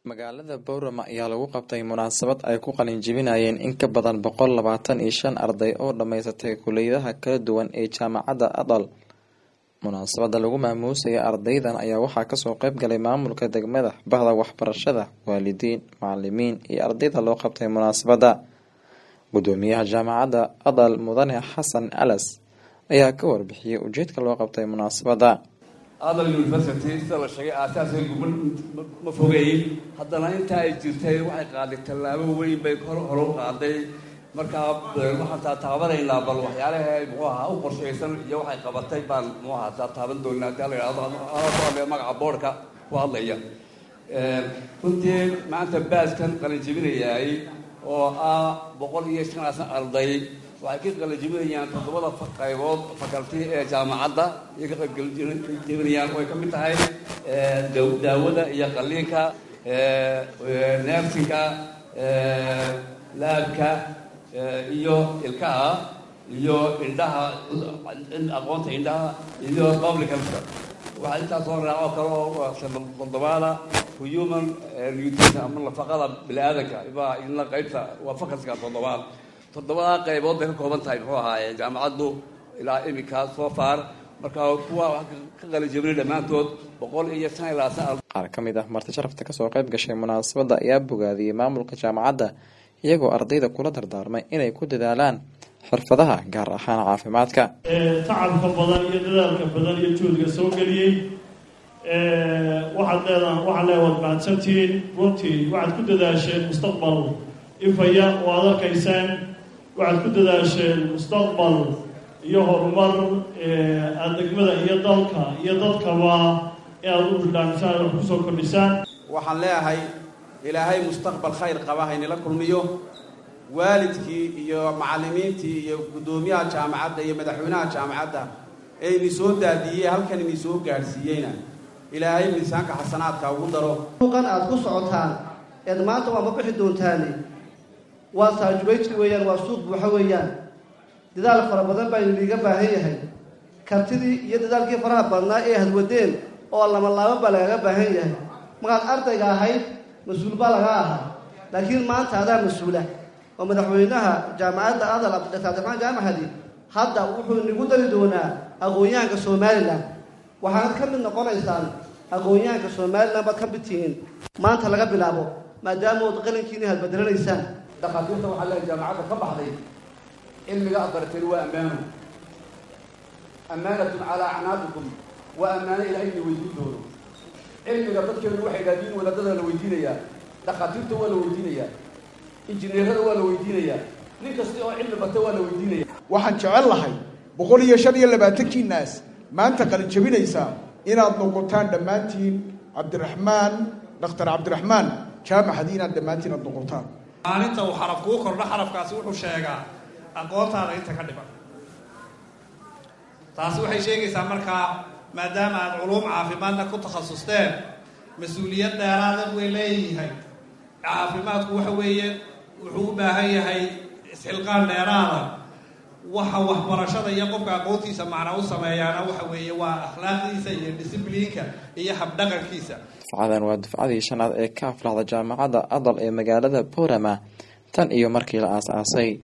magaalada boorama ayaa lagu qabtay munaasabad ay ku qalin jebinayeen in ka badan boqol labaatan iyo shan arday oo dhammaysatay kuliyadaha kala duwan ee jaamacadda adal munaasabada lagu maamuusaya ardaydan ayaa waxaa kasoo qeyb galay maamulka degmada bahda waxbarashada waalidiin macalimiin iyo ardayda loo qabtay munaasabada gudoomiyaha jaamacadda adal mudane xasan alas ayaa ka warbixiyey ujeedka loo qabtay munaasabada adal university sida la sheegay aasaaskeedu ma fogeyn haddana intaa ay jirtay waxay qaaday tallaabo weyn bay hor hore u qaaday markaa waxaan taataabanaynaa bal waxyaalaha muxuu ahaa u qorshaysan iyo waxay qabatay baan muxuu ahaa taataaban doonaa haddii la yidhahdo ku hadlaya magaca boorka ku hadlaya runtii maanta baaskan qalin jebinayaay oo ah boqol iyo shan asan arday waxay ka qalajebinayaan toddobada qaybood fakalti ee jaamacadda iyo ka qaybjebinayaan oo ay ka mid tahay daawada iyo qaliinka neersinka laabka iyo ilkaha iyo indhaha aqoonta indhaha iyo public healthka waxaa intaas soo raaco kale oo toddobaada human nutrition ama nafaqada bini-aadanka baa idina qaybta waa fakalska toddobaad toddobadaa qaybood bay ka kooban tahay muxuu ahaaye jaamacaddu ilaa iminka soo far marka kuwa ka qalijebinay dhammaantood boqol iyo shan ilaa san qaar ka mid ah marti sharafta kasoo qayb gashay munaasabadda ayaa bogaadiyey maamulka jaamacadda iyagoo ardayda kula dardaarmay inay ku dadaalaan xirfadaha gaar ahaan caafimaadka tacabka badan iyo dadaalka badan iyo juhdiga soo geliyey waxaad leedaha waxaad leedaha waad mahadsantihiin runtii waxaad ku dadaasheen mustaqbal ifaya oo aad arkaysaan waxaad ku dadaasheen mustaqbal iyo horumar aada degmada iyo dalka iyo dadkaba inaad u bidhaamisaan wax kusoo kordhisaan waxaan leeyahay ilaahay mustaqbal khayr qaba haynila kulmiyo waalidkii iyo macallimiintii iyo guddoomiyaha jaamacadda iyo madaxweynaha jaamacadda ee ini soo daadiyey halkan ini soo gaadhsiiyeyna ilaahay miisaanka xasanaadka ugu daro suuqan aada ku socotaan eed maanta waama bixi doontaane waa saajubayjka weeyaan waa suuq buuxa weeyaan dadaal fara badan baa iniga baahan yahay kartidii iyo dadaalkii faraha badnaa ee hadwadeen oo lama laabo baa lagaga baahan yahay markaad ardayga ahayd mas-uul baa laga ahaa laakiin maanta adaa mas-uula oo madaxweynaha jaamacadda adal dr abdiraxmaan jaamacadi hadda wuxuu inigu dari doonaa aqoon-yahanka somalilan waxaanad ka mid noqonaysaan aqoon-yahanka somalilan baad ka mid tihiin maanta laga bilaabo maadaama ood qalinkiini hadbadelanaysaan dhakhaatiirta waxaa leehay jaamacadda ka baxday cilmiga aad barateen waa ammaano ammaanatun calaa acnaaqikum waa ammaano ilaa ina weydiin doono cilmiga dadkeenu waxay dhaadiin wadaadada la weydiinayaa dhakhaatiirta waa la weydiinayaa injineerada waa la weydiinayaa nin kasta oo cilmi barta waa la weydiinaya waxaan jecel lahay boqol iyo shan iyo labaatankii naas maanta qalin jabinaysaa inaad noqotaan dhammaantiin cabdiraxmaan dhakhtar cabdiraxmaan jaamacadii inaad dhammaantiin aad noqotaan maalinta uu xaraf kuu kordho xarafkaasi wuxuu sheegaa aqoontaada inta ka dhiban taasi waxay sheegaysaa markaa maadaama aad culuum caafimaadna ku takhasusteen mas-uuliyad dheeraada way leeyahay caafimaadku waxa weeye wuxuu u baahan yahay isxilqaan dheeraada waxa waxbarashada iyo qofka aqoontiisa macna u sameeyaana waxa weeye waa akhlaaqdiisa iyo discibliinka iyo habdhaqankiisa dufcadan waa dufcadii shanaad ee ka aflaxda jaamacadda adal ee magaalada boorama tan iyo markii la aas-aasay